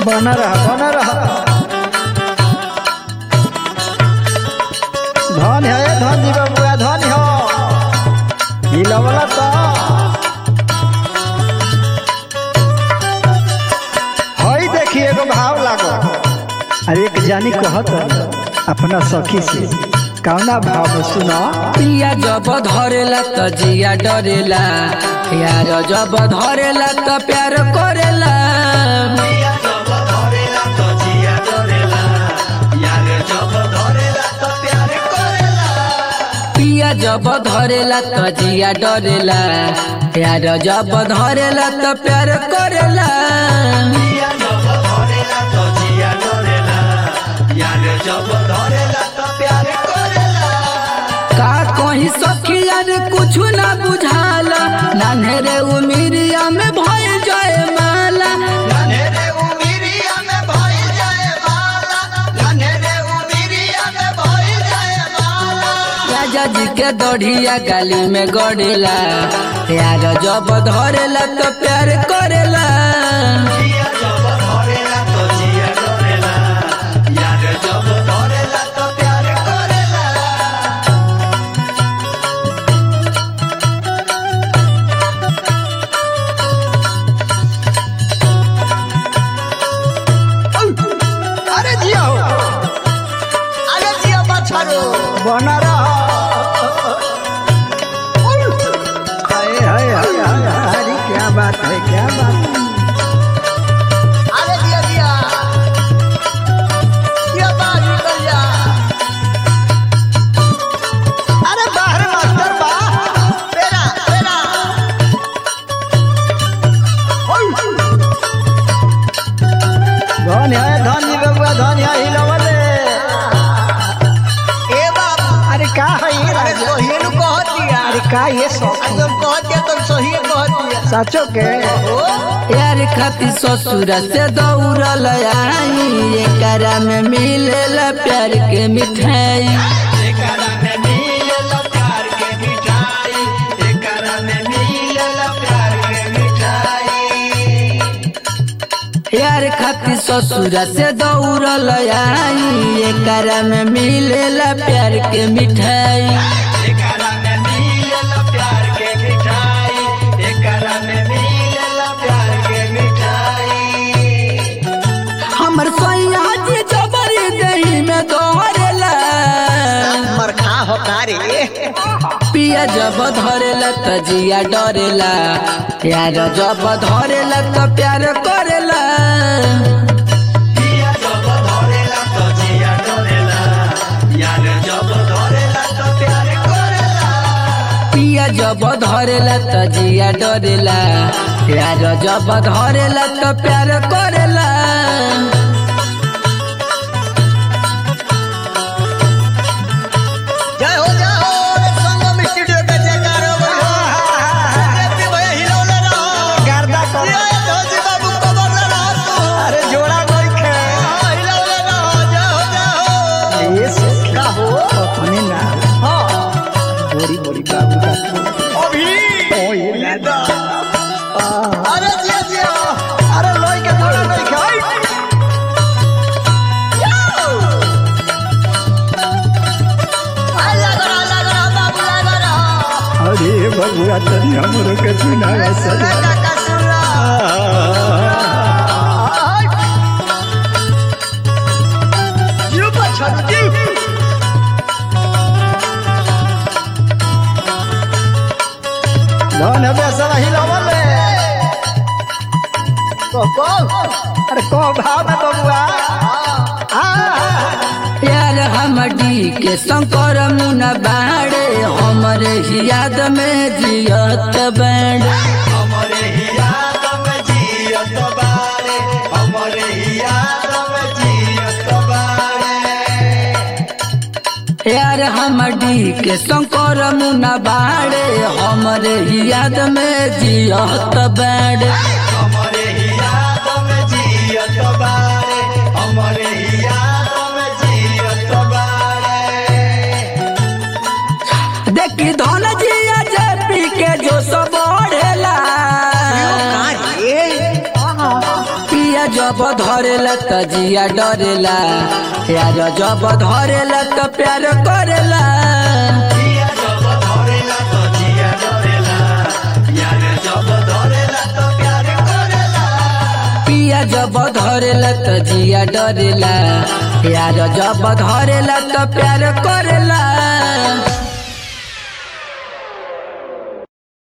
बना रहा बना रहा धन है धन जी बबुआ धन हो हिलवला तो हई देखिए एगो भाव लागो अरे एक जानी कहत अपना सखी से कौना भाव में सुना पिया जब धरेला त जिया डरेला प्यार जब धरेला त प्यार करेला पिया जब धरेला त जिया डरेला प्यार जब धरेला त प्यार करेला का कहीं सखिया रे कुछ ना बुझाला नान्हे उमिरिया में भय जाए माला राजा जी के दढ़िया गाली में गड़ेला प्यार जब धरेला तो प्यार करेला अरे जिया हो अरे जिया बछड़ो बना रहा हाय हाय हाय हाय अरे क्या बात है क्या बात है अरे जिया जिया जिया बाहर निकल जा अरे बाहर मास्टर बा तेरा तेरा धन है धन जी बबुआ धन है हिलवले ए बाबा अरे का है ये अरे राजा सही नु कह दिया अरे का ये सब तुम कह दिया तुम सही कह दिया सचो के ओ यार खाती ससुर से दौड़ल आई एकरा में मिलेला प्यार के मिठाई यार खाती ससुर से दौड़ल आई एकरा में मिलेला प्यार के मिठाई हमर सैया जी जबरी दही में दौड़ेला मरखा हो कारे पिया जब धरेला त जिया डरेला प्यार जब धरेला त प्यार करेला पिया जब धरेला त जिया डरेला प्यार जब धरेला त प्यार करेला जय हो जय हो संगम स्टूडियो के जयकार हो अरे भैया हिलौले रहो गर्दा कर जय धोजी बाबू कबर ले रहो तू अरे जोड़ा कोई खे हाँ, हिलौले रहो जय हो जय हो ये सब का हो अपने ना हाँ बोरी बोरी बाबू का अभी ओ ये लादा अरे जिया जिया अरे लोई के जोड़ा नहीं खाई आ लगा रहा लगा रहा बाबू लगा रहा अरे बबुआ तनी हमरो के सुनावा सजा काका सुन रहा जीव बछड़ो जीव धन हमें सब हिलावले को को अरे को भाव में बबुआ आ यार हमडी के शंकर मुना बाड़े हमरे ही याद में जियत बैंड यार हमडी के शंकर मुना बाड़े हमरे ही याद में जियत बैंड देखी धन जिया जेपी के जो सब बढ़ेला पिया जब धरेला त जिया डरेला यार जब धरेला त प्यार करेला पिया जब धरेला त जिया डरेला यार जब धरेला त प्यार करेला